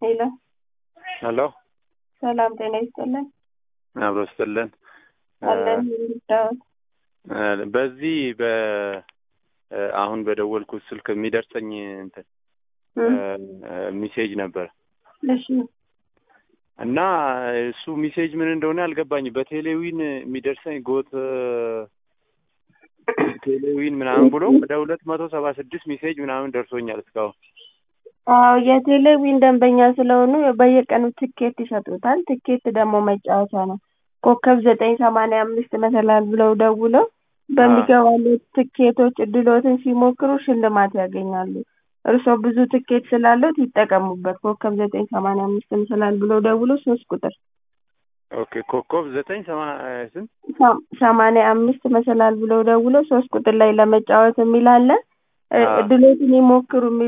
ሄሎ ሄሎ ሰላም ጤና ይስጥልን። አብሮ ስጥልን። አለን ይርዳዎት። በዚህ በ አሁን በደወልኩት ስልክ የሚደርሰኝ እንትን ሚሴጅ ነበር እሺ እና እሱ ሚሴጅ ምን እንደሆነ አልገባኝ። በቴሌዊን የሚደርሰኝ ጎት ቴሌዊን ምናምን ብሎ ወደ ሁለት መቶ ሰባ ስድስት ሚሴጅ ምናምን ደርሶኛል እስካሁን። አዎ የቴሌዊን ደንበኛ ስለሆኑ በየቀኑ ትኬት ይሰጡታል። ትኬት ደግሞ መጫወቻ ነው። ኮከብ ዘጠኝ ሰማንያ አምስት መሰላል ብለው ደውለው በሚገባለት ትኬቶች እድሎትን ሲሞክሩ ሽልማት ያገኛሉ። እርስዎ ብዙ ትኬት ስላለት ይጠቀሙበት። ኮከብ ዘጠኝ ሰማንያ አምስት መሰላል ብለው ደውለው ሶስት ቁጥር ኦኬ ኮከብ ዘጠኝ ስንት ሰማንያ አምስት መሰላል ብለው ደውለው ሶስት ቁጥር ላይ ለመጫወት የሚል አለ። እድሎትን ይሞክሩ የሚል